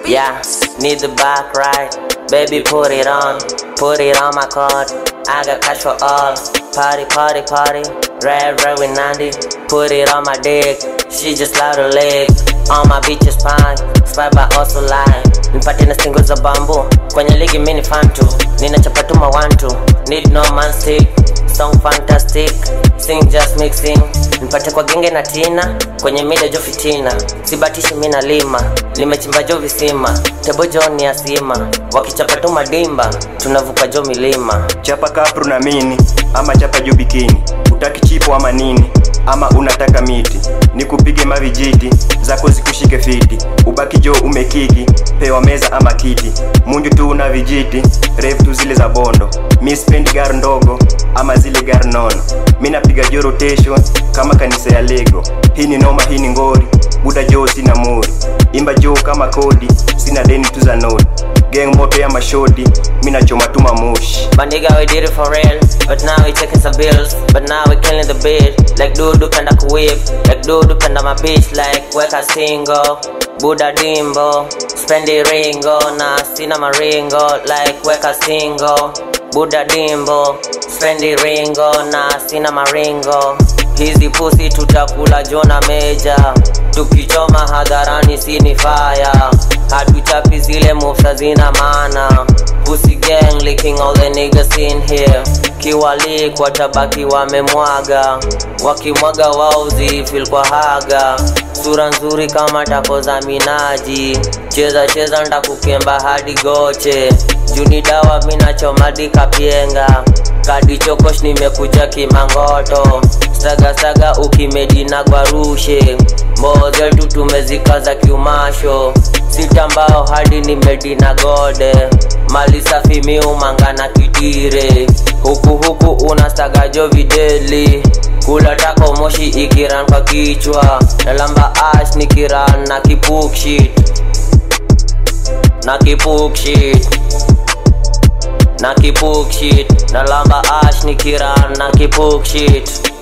Yeah, need the back right. Baby, put it on. Put it on my card. I got cash for all. Party, party, party. Red, red with Nandi. Put it on my dick. She just loud her leg. On my bitches pine. Spy by also lie. Nipate na stingo za bambu. Kwenye ligi mini fantu. Ninachapa tu mawantu. Need no man stick. Song fantastic. Sing just mixing. Nipate kwa genge na tina. Kwenye mida jo fitina. Sibatishi mina lima. Limechimba jo visima. Tebo jo ni asima. Wakichapa tu madimba. Tunavuka jo milima. chapa kapru na mini ama chapa juu bikini utaki chipo ama nini ama unataka miti nikupige mavijiti zako zikushike fiti ubaki jo umekiki pewa meza ama kiti munju tu una vijiti refu tu zile za bondo mi spendi gar ndogo ama zile gar nono mi napiga jo rotation kama kanisa ya lego hii ni noma hii ni ngori buda jo sina muri imba jo kama kodi sina deni tu za nodi geng moto ya mashodi mi nachoma tu mamoshi My nigga, we did it for real. But now we taking some bills. But now we killing the beat. Like dudu panda kuwip. Like dudu panda my bitch. Like weka single. Buddha dimbo. Spendi ringo. Na sina maringo. Like weka single. Buddha dimbo. Spendi ringo. Na sina maringo. Hizi pusi tutakula jona meja. Tukichoma hadharani sini fire. Hatuchapi zile moves zina maana. Pussy gang licking all the niggas in here kiwalik watabaki wamemwaga wakimwaga wao zifil kwa haga sura nzuri kama tako za minaji cheza cheza ndakukemba hadi goche juni dawa minachomadi kapyenga kadi chokosh nimekuja kimangoto stagastaga ukimedina gwarushe mboze tu tumezikaza kiumasho sitambao hadi nimedina gode mali safi miumanga na kitire huku huku unastagajo videli kula tako moshi ikiran kwa kichwa nalamba ash nikiran na kipukshit na kipukshit na kipukshit nalamba ash nikiran na kipukshit